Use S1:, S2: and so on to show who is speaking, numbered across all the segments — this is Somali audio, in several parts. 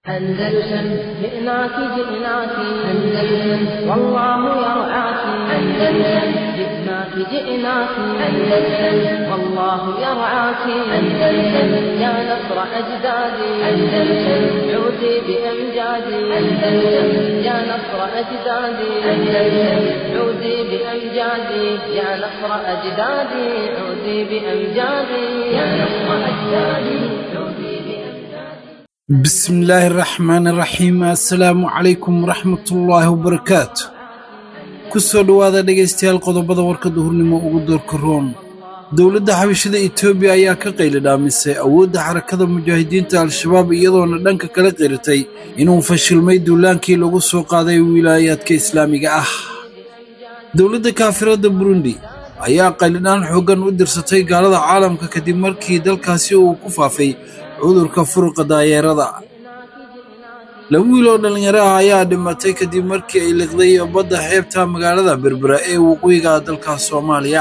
S1: أندلسن جئناك جئناك أندلسن والله يرعاك أندلسن جئناك جئناك أندلسن والله يرعاك أندلسن يا نصر أجدادي أندلسن عودي بأمجادي أندلسن يا نصر أجدادي أندلسن عودي بأمجادي يا نصر أجدادي عودي بأمجادي يا نصر أجدادي عودي بأمجادي
S2: بسم الله الرحمن الرحيم assalaamu calaykum waraxmatullaahi wabarakaatu ku soo dhowaada dhegaystayaal qodobada warka duhurnimo ugu doorka room dowladda xabashada etoobiya ayaa ka qayli dhaamisay awoodda xarakada mujaahidiinta al-shabaab iyadoona dhanka kala qiratay inuu fashilmay duulaankii lagu soo qaaday wilaayaadka islaamiga ah dowladda kaafiradda burundi ayaa qaylidhaan xooggan u dirsatay gaalada caalamka kadib markii dalkaasi uu ku faafay cudurka furuqa daayeerada laba wiil oo dhallinyaro ah ayaa dhimatay kadib markii ay liqday badda xeebta magaalada berbera ee waqooyiga dalka soomaaliya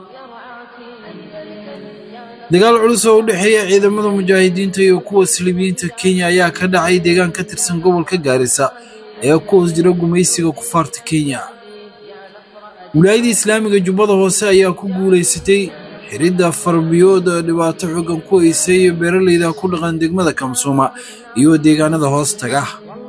S2: dagaal culus oo u dhexeeya ciidamada mujaahidiinta iyo kuwa silibiyiinta kenya ayaa ka dhacay deegaan ka tirsan gobolka gaarisa ee ku hoos jira gumaysiga kufaarta kenya wilaayada islaamiga jubbada hoose ayaa ku guulaysatay xiridda farbiyood dhibaato xoogan ku haysay beeraleyda ku dhaqan degmada kamsuuma iyo deegaanada hoos taga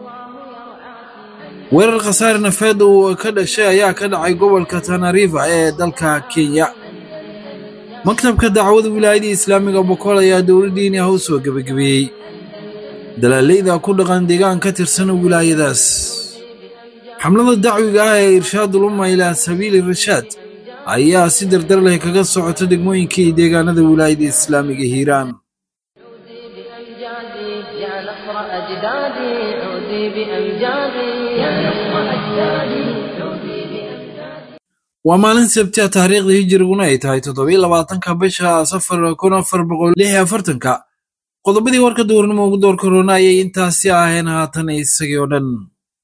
S2: weerar khasaare nafeed uu ka dhashay ayaa ka dhacay gobolka tanariifa ee dalka kenya maktabka dacwada wilaayada islaamiga bokool ayaa dowladdiini ah u soo gebagabeeyey dalaaleyda ku dhaqan deegaan ka tirsan wilaayadaas xamlada dacwiga ah ee irshaadul umma ilaa sabiili rashaad ayaa si dardar leh kaga socota degmooyinka iyo deegaanada wilaayada islaamiga hiiraan
S1: بأمجادي يا نصر أجدادي عودي بأمجادي يا نصر أجدادي عودي بأمجادي
S2: waa maalin sabti ah taariikhda hijiriguna ay tahay toddobiyo labaatanka bisha safar kun afar boqol lix iyo afartanka qodobadii warka duurnimo ugu door korona ayay intaasi aheen haatan isagii oo dhan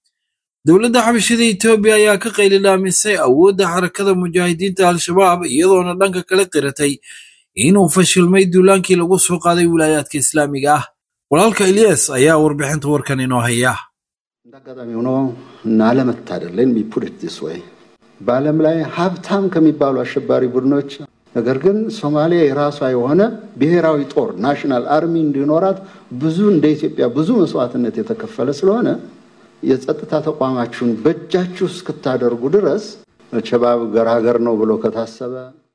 S2: dowladda xabashada etoobiya ayaa ka qayli dhaamisay awoodda xarakada mujaahidiinta al-shabaab iyadoona dhanka kala qiratay inuu fashilmay duulaankii lagu soo qaaday wilaayaadka islaamiga ah walaalka ilyas ayaa warbixinta warkan inoo haya
S3: እንደ አጋጣሚ ሆኖ እና አለመታደል ሌት ሚ ፑት ኢት ዲስ ዌይ በዓለም ላይ ሀብታም ከሚባሉ አሸባሪ ቡድኖች ነገር ግን ሶማሊያ የራሷ የሆነ ብሔራዊ ጦር ናሽናል አርሚ እንዲኖራት ብዙ እንደ ኢትዮጵያ ብዙ መስዋዕትነት የተከፈለ ስለሆነ የጸጥታ ተቋማችሁን በእጃችሁ እስክታደርጉ ድረስ ሸባብ ገራገር ነው ብሎ ከታሰበ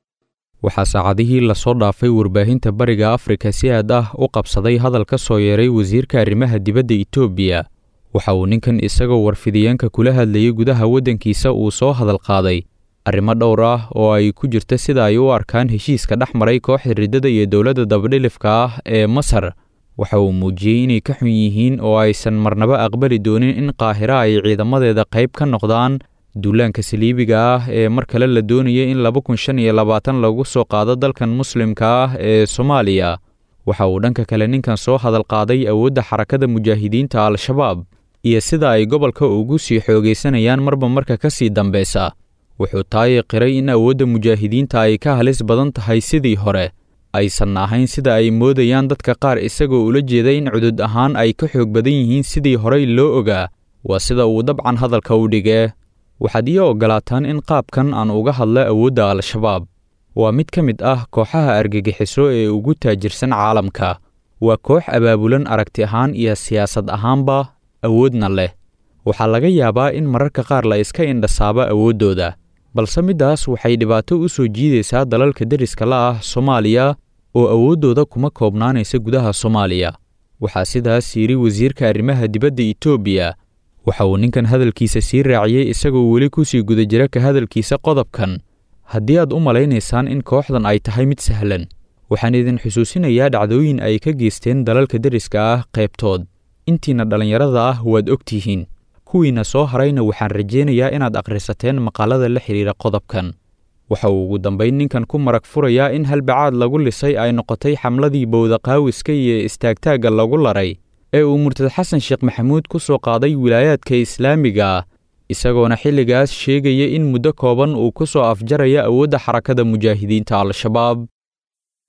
S4: waxaa saacadihii lasoo dhaafay warbaahinta bariga afrika si aad ah u qabsaday hadal ka soo yeeray wasiirka arrimaha dibadda etoobiya waxa uu ninkan isagoo warfidiyeenka kula hadlayay gudaha waddankiisa uu soo hadal qaaday arrimo dhowr ah oo ay ku jirta sida ay u arkaan heshiiska dhex maray kooxda riddada iyo dowladda dabadhilifka ah ee masar waxa uu muujiyey inay ka xun yihiin oo aysan marnaba aqbali doonin in qaahira ay ciidamadeeda qayb ka noqdaan duulaanka saliibiga ah ee mar kale la doonaya in laba kun shan iyo labaatan lagu soo qaado dalkan muslimka ah ee soomaaliya waxa uu dhanka kale ninkan soo hadal qaaday awoodda xarakada mujaahidiinta al-shabaab iyo sida ay gobolka ugu sii xoogaysanayaan marba marka ka sii dambeysa wuxuu taayi qiray in awoodda mujaahidiinta ay ka halis badan tahay sidii hore aysan ahayn sida ay moodayaan dadka qaar isagoo ula jeeda in cudud ahaan ay ka xoog badan yihiin sidii horey loo ogaa waa sida uu dabcan hadalka u dhigee waxaad ii oggolaataan in qaabkan aan uga hadla awoodda al-shabaab waa mid ka mid ah kooxaha argagixiso ee ugu taajirsan caalamka waa koox abaabulan aragti ahaan iyo siyaasad ahaanba awoodna leh waxaa laga yaabaa in mararka qaar la iska indhasaabo awooddooda balse middaas waxay dhibaato u soo jiidaysaa dalalka deriska la ah soomaaliya oo awooddooda kuma koobnaanaysa gudaha soomaaliya waxaa sidaas yidhi wasiirka arrimaha dibadda etoobiya waxa uu ninkan hadalkiisa sii raaciyey isagoo weli ku sii guda jira ka hadalkiisa qodobkan haddii aad u malaynaysaan in kooxdan ay tahay mid sahlan waxaan idin xusuusinayaa dhacdooyin ay ka geysteen dalalka deriska ah qaybtood intiina dhallinyarada ah waad og tihiin kuwiina soo harayna waxaan rajaynayaa inaad akhrisateen maqaalada la xidhiira qodobkan waxa uu ugu dambayn ninkan ku marag furayaa in halbacaad lagu lisay ay noqotay xamladii bowdaqaawiska iyo istaagtaagga lagu laray ee uu murtad xasan sheekh maxamuud ku soo qaaday wilaayaadka islaamiga ah isagoona xilligaas sheegaya in muddo kooban uu ku soo afjaraya awoodda xarakada mujaahidiinta al-shabaab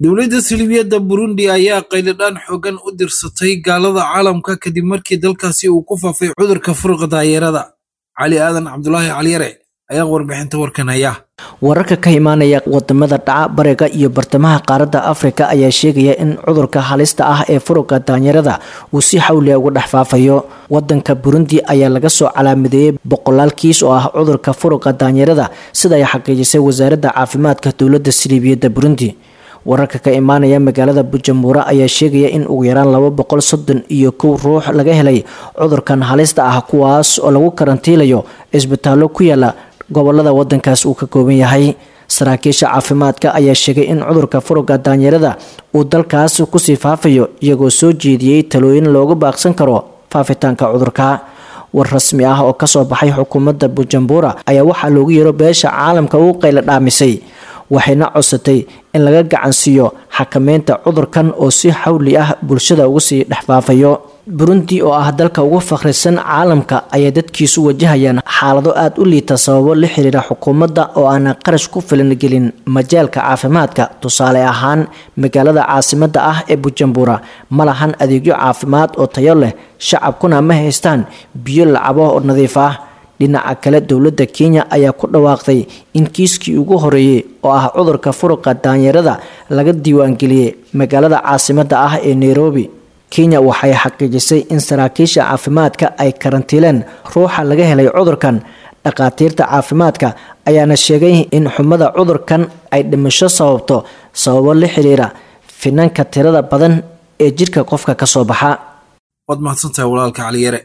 S2: dowladda silibiyadda burundi ayaa qaylidhaan xoogan u dirsatay gaalada caalamka kadib markii dalkaasi uu ku faafay cudurka furuqa daayeerada cali aadan cabdulaahi caliyare ayaa warbixinta warkan haya
S5: wararka ka imaanaya wadamada dhaca bariga iyo bartamaha qaaradda afrika ayaa sheegaya in cudurka halista ah ee furuqa daanyarada uu si xawliya uga dhex faafayo wadanka burundi ayaa laga soo calaamadeeyey boqolaal kiis oo ah cudurka furuqa daanyarada sida ay xaqiijisay wasaaradda caafimaadka dowladda siliibiyadda burundi wararka ka imaanaya magaalada bujamuura ayaa sheegaya in ugu yaraan laba boqol soddon iyo kow ruux laga helay cudurkan halista ah kuwaas oo lagu karantiilayo cisbitaallo ku yaala gobolada wadankaas uu ka kooban yahay saraakiisha caafimaadka ayaa sheegay in cudurka furuga daanyarada uu dalkaas kusii faafayo iyagoo soo jeediyey talooyin looga baaqsan karo faafitaanka cudurka war rasmi ah oo kasoo baxay xukuumadda bujumbura ayaa waxaa loogu yeero beesha caalamka uu qayla dhaamisay waxayna codsatay in laga gacansiiyo xakameynta cudurkan oo si xawli ah bulshada uga sii dhex faafayo burundi oo ah dalka ugu fakhrisan caalamka ayaa dadkiisu wajahayaan xaalado aada u liita sababo la xiriira xukuumadda oo aanan qarash ku filan gelin majaalka caafimaadka tusaale ahaan magaalada caasimadda ah ee bujumbura ma lahan adeegyo caafimaad oo tayo leh shacabkuna ma haystaan biyo lacabo oo nadiif ah dhinaca kale dowladda kenya ayaa ku dhawaaqday in kiiskii ugu horeeyey oo ah cudurka furuqa daanyarada laga diiwaangeliyey magaalada caasimadda ah ee nairobi kenya waxay xaqiijisay in saraakiisha caafimaadka ay karantiileen ruuxa laga helay cudurkan dhakhaatiirta caafimaadka ayaana sheegay in xumada cudurkan ay dhimasho sababto sababo la xiriira finanka tirada badan ee jidhka qofka ka soo baxa
S2: waad mahadsantahay walaalka caliyare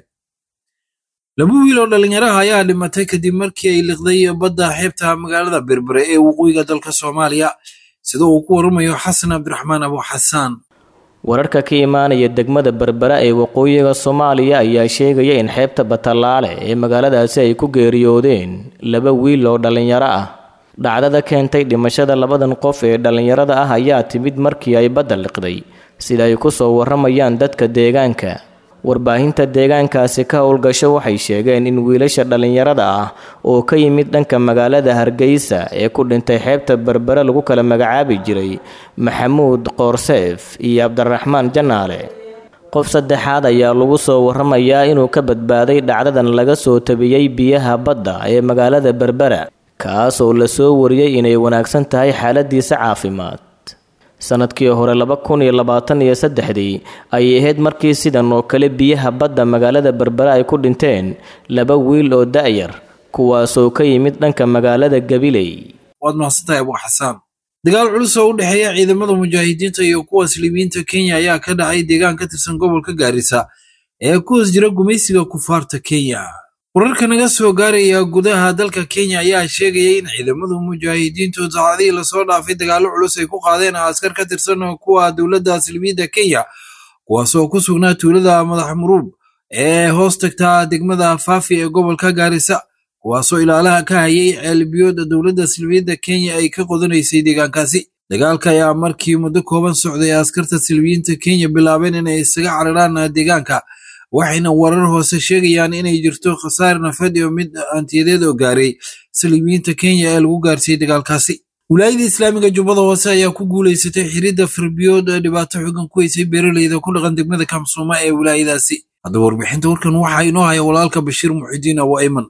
S2: laba wiil oo dhallinyaraha ayaa dhimatay kadib markii ay liqday badda xeebta magaalada berbere ee waqooyiga dalka soomaaliya sida uu ku waramayo xasan cabdiraxmaan abu xasaan
S6: wararka ka imaanaya degmada berbera ee waqooyiga soomaaliya ayaa sheegaya in xeebta batallaale ee magaaladaasi ay ku geeriyoodeen laba wiil oo dhallinyaro ah dhacdada keentay dhimashada labadan qof ee dhallinyarada ah ayaa timid markii ay badda liqday sida ay ku soo warramayaan dadka deegaanka warbaahinta deegaankaasi ka howlgasho waxay sheegeen in wiilasha dhallinyarada ah oo ka yimid dhanka magaalada hargeysa ee ku dhintay xeebta berbere lagu kala magacaabi jiray maxamuud qoorseef iyo cabdiraxmaan janaale qof saddexaad ayaa lagu soo warramayaa inuu ka badbaaday dhacdadan laga soo tabiyey biyaha badda ee magaalada berbera kaas oo la soo wariyey inay wanaagsan tahay xaaladiisa caafimaad sanadkii hore laba kun iyo labaatan iyo saddexdii ayay ahayd markii sidan oo kale biyaha badda magaalada berbere ay ku dhinteen laba wiil oo da'yar kuwaasoo ka yimid dhanka magaalada gabiley
S2: waad mahadsantahay abu xasaan dagaal culus oo u dhexeeya ciidamada mujaahidiinta iyo kuwa silibiyiinta kenya ayaa ka dhacay deegaan ka tirsan gobolka gaarisa ee ku hoos jira gumaysiga kufaarta kenya wararka naga soo gaaraya gudaha dalka kenya ayaa sheegaya in ciidamadu mujaahidiintu saacadihii lasoo dhaafay dagaallo culus ay ku qaadeen askar ka tirsan kuwa dowladda silmiyadda kenya kuwaasoo ku sugnaa tuulada madax muruub ee hoos tagta degmada faafi ee gobolka gaarisa kuwaasoo ilaalaha ka hayay ceelbiyooda dowladda silmiyadda kenya ay ka qodanaysay deegaankaasi dagaalka ayaa markii muddo kooban socday askarta silmiyiinta kenya bilaabeen inay isaga cararaan deegaanka waxayna warar hoose sheegayaan inay jirto khasaar nafeed iyo mid hantiyadeed oo gaaray saliimiyiinta kenya ee lagu gaarsiiyey dagaalkaasi wilaayada islaamiga jubbada hoose ayaa ku guulaysatay xiridda farbiyood ee dhibaato xogan ku weysay beeraleyda ku dhaqan degmada kamsuuma ee wilaayadaasi haddaba warbixinta warkan waxaa inoo haya walaalka bashiir muxidiin abu ayman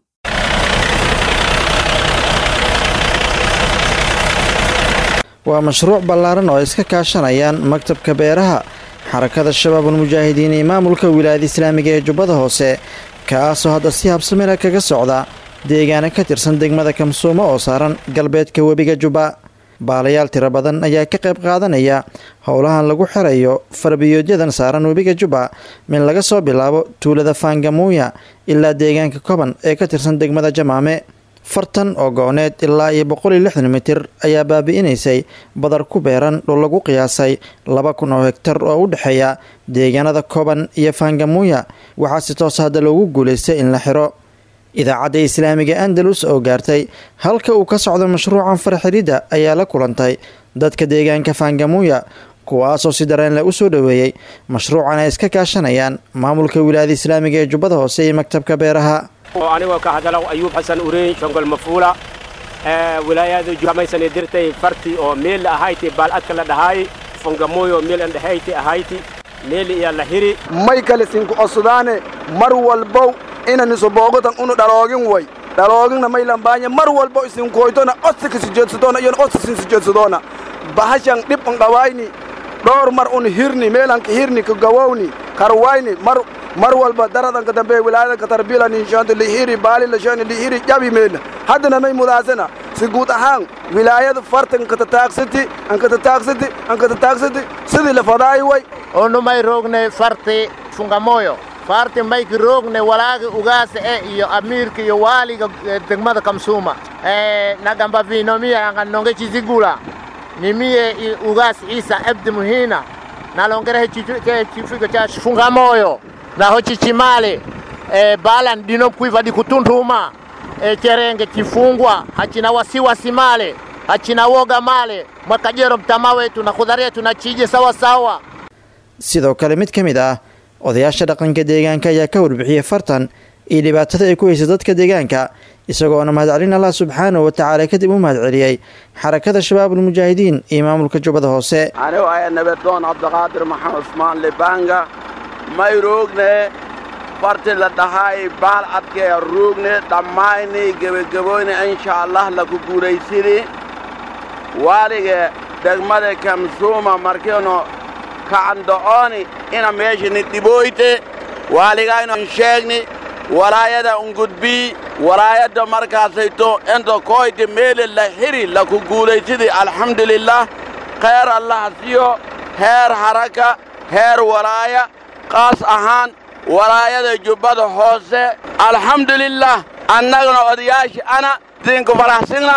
S7: waa mashruuc ballaaran oo ay iska kaashanayaan maktabka beeraha xarakada shabaabul mujaahidiin iyo maamulka wilaayada islaamiga ee jubbada hoose kaasoo hadda si habsamila kaga socda deegaana ka tirsan degmada kamsuumo oo saaran galbeedka webiga jubba baalayaal tiro badan ayaa ka qayb qaadanaya howlahan lagu xirayo farbiyoodyadan saaran webiga jubba min laga soo bilaabo tuulada faangamuuya ilaa deegaanka koban ee ka tirsan degmada jamaame fartan oo gooneed ilaa iyo boqol iyo lixdan mitir ayaa baabi'inaysay badar ku beeran dhul lagu qiyaasay laba kun oo hegtar oo u dhexeeya deegaanada koban iyo faangamuuya waxaa si toos hadda loogu guulaystay in la xiro idaacadda islaamiga andalus oo gaartay halka uu ka socdo mashruucan farxiridda ayaa la kulantay dadka deegaanka faangamuuya kuwaasoo si dareen leh u soo dhoweeyey mashruucan ay iska kaashanayaan maamulka wilaayada islaamiga ee jubbada hoose iyo maktabka beeraha
S8: anigoo ka hadala ayuub xasan ureyn shongol mafuula wilaayada kamaysan dirtay farti oo meel ahayti baalcadka la dhahaay fongamoyo meel andhehayti ahayti meeli iya la hiri
S9: may kale sinku osudaane mar walbow inan isoboogotan unu dhaloogin way dhalooginna may lambaanya mar walbo isinkoytona osika sijeedsadoona iyon osisin sijeedsadoona bahashan dhib un dhawayni dhowr mar un hirni meelanka hirni ka gawowni karwayni mar mar walba daradanka dambe wilaayadanka tarbila ninshaanti lihiri baali lashani lihiri jabi meela haddana may mudaasana si guud ahaan wilaayada fartan katataagsati ankatataagsati ankatataagsati sidii la fadaayi way
S10: onu may roogne farti fungamoyo farti mayki roogne walaagi ugaasa e iyo amiirka iyo waaliga degmada kamsuuma nagamba vinomiya anga nonge chizigula nimiye ugas isa abdi muhina nalongere ke chifigo cha fungamoyo naho chichimale e, balan dino kuiva di kutuntuma e, cherenge chifungwa hachina wasiwasi male hachina woga male mwakajero mtama wetu na khudhari yetu na chije sawa sawa
S7: sidoo kale mid ka mid ah odayaasha dhaqanka deegaanka ayaa ka warbixiyey fartan iyo dhibaatada ay ku haysa dadka deegaanka isagoona mahadcelin allah subxaanahu wa tacaala kadib u mahadceliyey xarakada shabaabulmujaahidiin iyo maamulka jubbada hoose
S9: anigu aya nabadoon cabdiqaadir maxamed cusmaan libanga may roogne farti la dhahay baal adkee roogne dhammayni gebagaboyne insha allah laku guulaysini waalige degmada kamsuuma markiinu kacando'ooni ina meeshani dhiboyte waaligayno sheegni walaayada ungudbii walaayadda markaasayto inta koyte meele la hiri laku guulaysidi alxamdulilah khayr allah siyo heer haraka heer walaaya qaas ahaan walaayada jubbada hoose alxamdulilah annagana odayaashii ana siinku faraxsina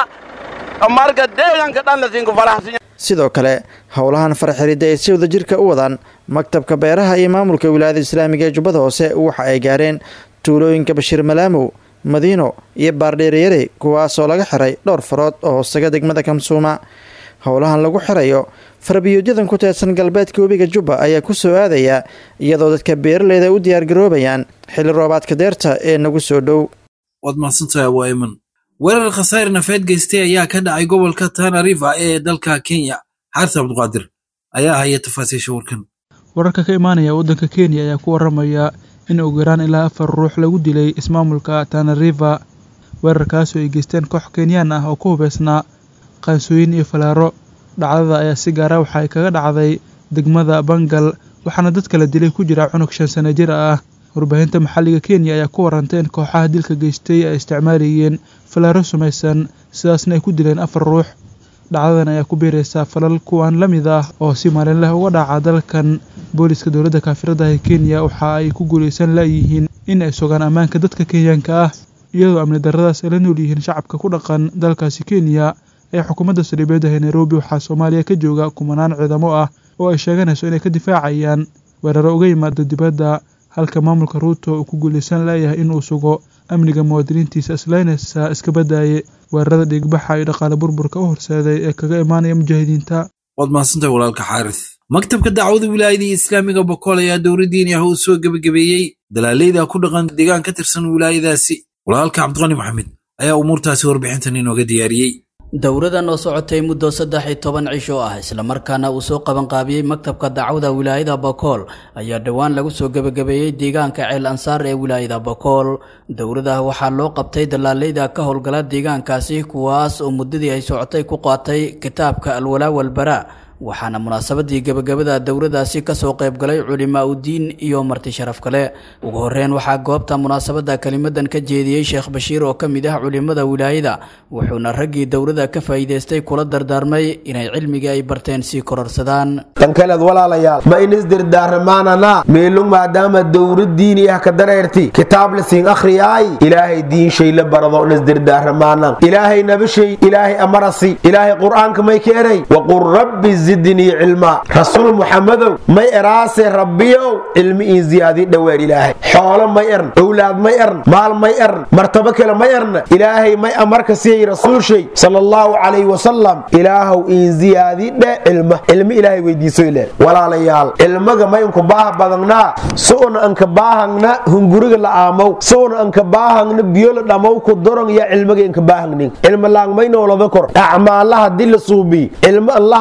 S9: marka deeganka dhan la siinku faraxsinya
S7: sidoo kale howlahan farxiridda ay si wada jirka u wadaan maktabka beeraha iyo maamulka wilaayada islaamiga ee jubbada hoose waxa ay gaareen tuulooyinka bashiir malaamow madiino iyo baardheereyare kuwaasoo laga xiray dhowr farood oo hoostaga degmada kamsuuma howlahan lagu xirayo farbiyuudyadan ku teedsan galbeedka webiga jubba ayaa ku soo aadaya iyadoo dadka beeraleyda u diyaargaroobayaan xilli roobaadka deerta ee nagu soo dhow
S2: waad mahadsantahay abwaaiman weerar khasaare nafeed geystay ayaa ka dhacay gobolka tana river ee dalka kenya xaarta cabduqaadir ayaa haya tafaasiisha warkan
S11: wararka ka imaanaya waddanka kenya ayaa ku waramaya in ugu yaraan ilaa afar ruux lagu dilay ismaamulka tana river weerarkaasoo ay geysteen koox kenyaan ah oo ku hubeysnaa qaansooyin iyo falaaro dhacdada ayaa si gaara waxa ay kaga dhacday degmada bangal waxaana dadka la dilay ku jira cunug shan sano jir ah warbaahinta maxalliga kenya ayaa ku warantay in kooxaha dilka geystay ay isticmaalayeen falaaro sumaysan sidaasna ay ku dileen afar ruux dhacdadan ayaa ku biiraysaa falal kuwan la mid ah oo si maalinleh uga dhaca dalkan booliska dowladda kaafirada ee kenya waxa ay ku guulaysan laayihiin in ay sugaan ammaanka dadka kenyaanka ah iyadoo amni darradaas ay la nool yihiin shacabka ku dhaqan dalkaasi kenya ee xukuumadda saldhibeedda ee nairobi waxaa soomaaliya ka jooga kumanaan ciidamo ah oo ay sheeganayso inay ka difaacayaan weeraro uga yimaada dibadda halka maamulka ruuto uu ku guulaysan leeyahay inuu sugo amniga muwaadiniintiisa islaynaysa iska badaaye weerarada dhiigbaxa iyo dhaqaale burburka u horseeday ee kaga imaanaya mujaahidiinta
S2: waad mahadsantahay walaalka xaaris maktabka dacwada wilaayadii islaamiga bokool ayaa dowladdiini ah uu soo gebagabeeyey dalaaleyda ku dhaqan deegaan ka tirsan wilaayadaasi walaalka cabdiqani maxamed ayaa umuurtaasi warbixintan inooga diyaariyey
S12: dowradan oo socotay muddo saddex iyo toban cisho ah islamarkaana uu soo qabanqaabiyey maktabka dacwada wilaayada bokool ayaa dhowaan lagu soo gebagabeeyey deegaanka ceel ansaar ee wilaayada bokool dowrada waxaa loo qabtay dalaaleyda ka howlgala deegaankaasi kuwaas oo muddadii ay socotay ku qaatay kitaabka alwalaa walbaraa waxaana munaasabadii gebagabada dowradaasi kasoo qaybgalay culimaa udiin iyo marti sharaf kale ugu horeyn waxaa goobta munaasabada kelimadan ka jeediyey sheekh bashiir oo ka mid ah culimada wilaayada wuxuuna raggii dowrada ka faa'iidaystay kula dardaarmay inay cilmigii ay barteen sii kororsadaan
S13: tankaleed walaalayaal ma in isdirdaaramaanana meelung maadaama dowra diini ah ka dareerti kitaab la siin akhriyaay ilaahay diinshay la barado in isdirdaaramaana ilaahay nabashay ilaahay amarasi ilaahay qur'aanka may keenay waqul rabbi zidnii cilmaa rasuul muxamadow may eraase rabbiyow cilmi ii ziyaadii dhoweer ilaahay xoolo may ern owlaad may ern maal may ern martabo kale may erna ilaahay may amarka siiyey rasuulshay sala allahu calayhi wasalam ilaahow ii ziyaadii dhe cilma cilmi ilaahay weydiiso ile walaalayaal cilmaga may unka baaha badangnaa su'una anka baahangna hunguriga la aamow su'una anka baahangna biyo la dhamow ku dorong ya cilmiga inka baahangnin cilma laang may noolada kor acmaalaha dila suubi cilmo allahayna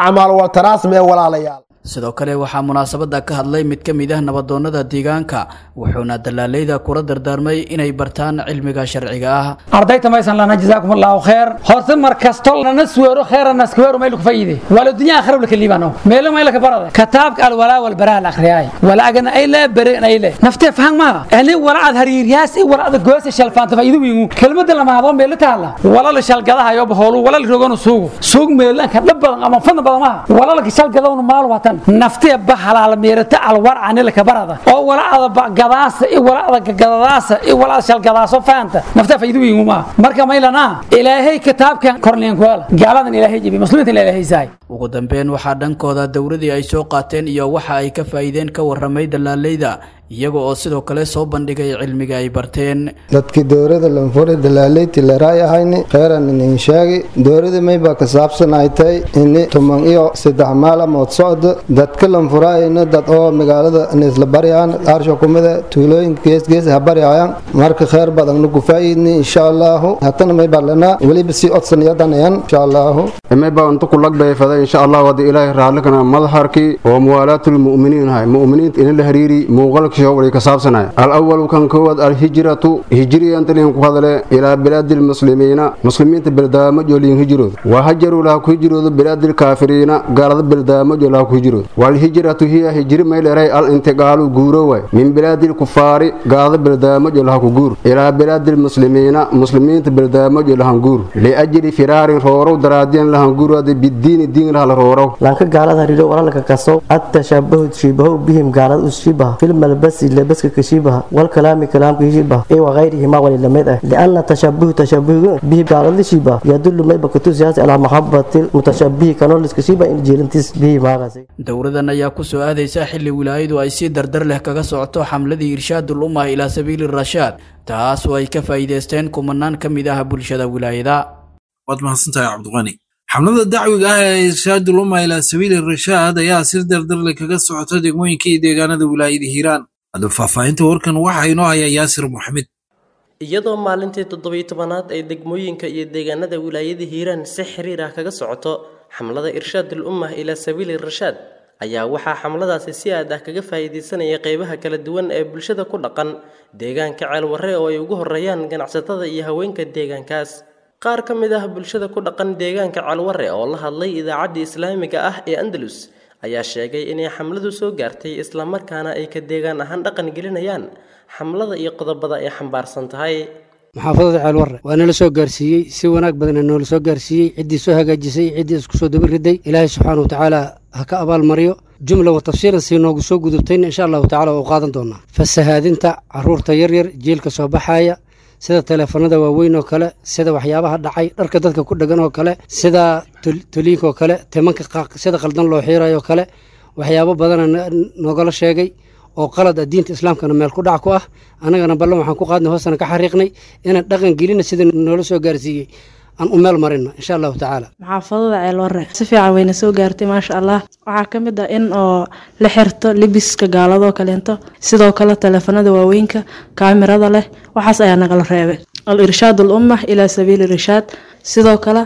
S13: acmaal waltaraasm ee walaalayaal
S12: sidoo kale waxaa munaasabada ka hadlay mid ka mid ah nabadoonnada deegaanka wuxuuna dalaaleyda kula dardaarmay inay bartaan cilmiga sharciga ah
S14: ardayta maysan lana jazaakum allahu kheer horta mar kasto lana suweero kheerana skuweero mayl ku fayide wala dunya akhira wala kalibano meelo mayl ka barada kitaabka al wala wal baraa al akhriyay wala agana ay la bare ay la nafte faham ma ani wala ad hariiryaas ay wala ad goos shalfaanta faydu wiingu kelmada lama hado meel taala wala la shalgadaha yo baholu wala la rogano suugu suug meel ka dhab badan ama fan badan ma wala la shalgadawna maal watan naftee bahalaal meerata alwar anila ka barada oo walaacda gadaasa i walaacda gadadaasa i walaacda shalgadaaso faanta naftee faydu wiingu ma marka maylana ilaahay kitaabkan korneen kuala gaaladan ilaahay jibi muslimiinta ilaahay saay
S12: ugu dambeyn waxaa dhankooda dowladii ay soo qaateen iyo waxa ay ka faa'iideen ka warramay dalaaleyda iyaga oo sidoo kale soo bandhigay cilmiga ay barteen
S15: dadkii dowrada lanfure dalaaleyti laraayahayni kheyran inin sheegi dowrada mayba ka saabsan ay tahay ini tuman iyo saddex maalamood socdo dadka lanfuraayna dad oo magaalada nisla baryaan aarsha kumida tuulooyinka geesgees ha baryayaan marka kheyr badan nugu faa'iidni insha allahu hatana mayba lanaa weliba sii odsanayadanayaan insha allahu
S16: mayba untu kulagbay fada insha allah wadi ilaahi raallikana madharkii oo muwaalaatul mu'miniin hay mu'miniinta ina la hariiri muuqalka way ka saabsanay alawalu kan koowaad alhijratu hijriyantalin ku hadle ilaa bilaadi lmuslimiina muslimiinta beldaamajo liin hijrood wa hajaruu laha ku hijroodo bilaadi lkaafiriina gaalada beldaamajo laha ku hijrood walhijratu hiya hijri mayleray al intiqaalu guuro way min bilaadi lkufaari gaalada beldaamajo laha ku guur ilaa bilaadi lmuslimiina muslimiinta beldaamajo lahan guur liajli firaarin roorow daraadiyan lahan guurade bidiini diin laha la roorow
S17: lanka gaalada hariiro walalka kasow attashabahu shiibahow bihim gaalada ushibaha filmalbas لبسك كشيبها والكلام كلام كشيبها اي وغيرهما وللمد لان تشبه تشبه به قال شيبه يدل ما بكتو سياسه على محبه المتشبه كانوا لسكشيبه ان جيلنتس به ما غاسي
S12: dowladan ayaa ku soo aadaysa xilli wilaayadu ay si dardar leh kaga socoto xamladii irshaadul ummah ilaa sabiili rashaad taas oo ay ka faa'iidaysteen kumanaan ka mid ah bulshada wilaayada
S2: waad mahadsantahay cabdiqani xamlada dacwiga ah ee irshaadul umma ilaa sabiili rashaad ayaa si dardarle kaga socota degmooyinka iyo deegaanada wilaayada hiiraan hadda faahfaahinta warkan waxaa inoo hayaa yaasir maxamed
S18: iyadoo maalintii toddobiyo tobanaad ay degmooyinka iyo deegaanada wilaayada hiiraan si xiriir ah kaga socoto xamlada irshaadul ummah ilaa sabiili rashaad ayaa waxaa xamladaasi si aad ah kaga faa'iidaysanaya qeybaha kala duwan ee bulshada ku dhaqan deegaanka ceelwarre oo ay ugu horeeyaan ganacsatada iyo haweenka deegaankaas qaar ka mid ah bulshada ku dhaqan deegaanka ceelwarre oo la hadlay idaacaddii islaamiga ah ee andalus ayaa sheegay inay xamladu soo gaartay islamarkaana ay ka deegaan ahaan dhaqan gelinayaan xamlada iyo qodobada ay xambaarsan tahay
S19: maxaafadada ceelwarre waa nala soo gaarsiiyey si wanaag badana noola soo gaarsiiyey ciddii soo hagaajisay ciddii isku soo daba riday ilaahay subxaana watacaala ha ka abaalmariyo jumla wa tafsiilan sii noogu soo gudubtayna insha allahu tacala waa u qaadan doonaa fasahaadinta caruurta yaryar jiilka soo baxaaya sida teleefanada waaweyn oo kale sida waxyaabaha dhacay dharka dadka ku dhegan oo kale sida toliinka oo kale timanka sida qaldan loo xiirayo oo kale waxyaabo badana noogala sheegay oo qalad ah diinta islaamkana meel ku dhac ku ah annagana ballan waxaan ku qaadnay hoosana ka xariiqnay inaan dhaqan gelina sida noola soo gaarsiiyey aan u meel marina insha allahu tacaala
S20: maxaafadada ceelwarre si fiican wayna soo gaartay maasha allah waxaa ka mid ah in oo la xirto libiska gaaladoo kaleento sidoo kale teleefanada waaweynka kaamirada leh waxaas ayaa nagala reebay al irshaad al ummah ilaa sabiili irshaad sidoo kale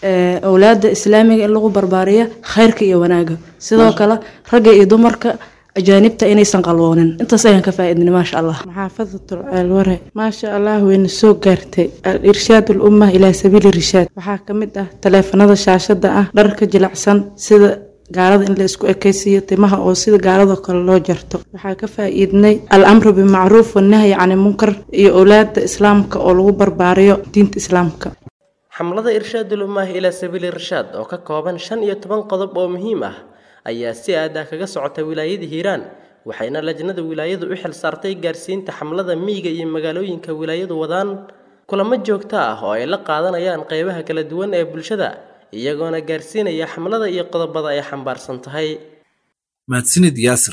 S20: owlaada islaamiga in lagu barbaariyo khayrka iyo wanaaga sidoo kale ragga iyo dumarka ajaanibta inaysan qalwoonin intaas ayaan ka faa'iidnay maasha allah
S21: maxaafadatul ceelware maasha allah wayna soo gaartay al irshaad al ummah ilaa sabiili irshaad waxaa ka mid ah taleefanada shaashada ah dharka jilicsan sida gaalada in la isku ekaysiiyo timaha oo sida gaaladoo kale loo jarto waxaa ka faa'iidnay al amru bimacruuf wanahyi cani munkar iyo owlaada islaamka oo lagu barbaariyo diinta islaamka
S18: xamlada irshaadul ummah ilaa sabiili rashaad oo ka kooban shan iyo toban qodob oo muhiim ah ayaa si aad ah kaga socota wilaayada hiiraan waxayna lajnada wilaayadu u xil saartay gaarsiinta xamlada miyiga iyo magaalooyinka wilaayadu wadaan kulamo joogto ah oo ay la qaadanayaan qeybaha kala duwan ee bulshada iyagoona gaarsiinaya xamlada iyo qodobada ay xambaarsan tahay
S2: mahadsanid yaasir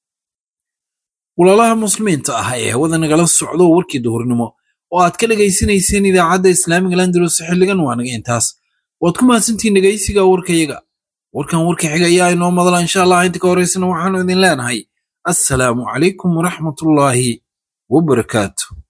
S2: walaalaha muslimiinta ah ee hawada nagala socdo warkii duhurnimo oo aad ka dhegaysanayseen idaacadda islaamiga landalus xilligan waa naga intaas waad ku mahadsantihiin dhegaysiga warkayaga warkan warka xiga ayaa inoo madala insha allah inta ka horeysana waxaanu idin leenahay assalaamu calaykum waraxmatullaahi wabarakaatu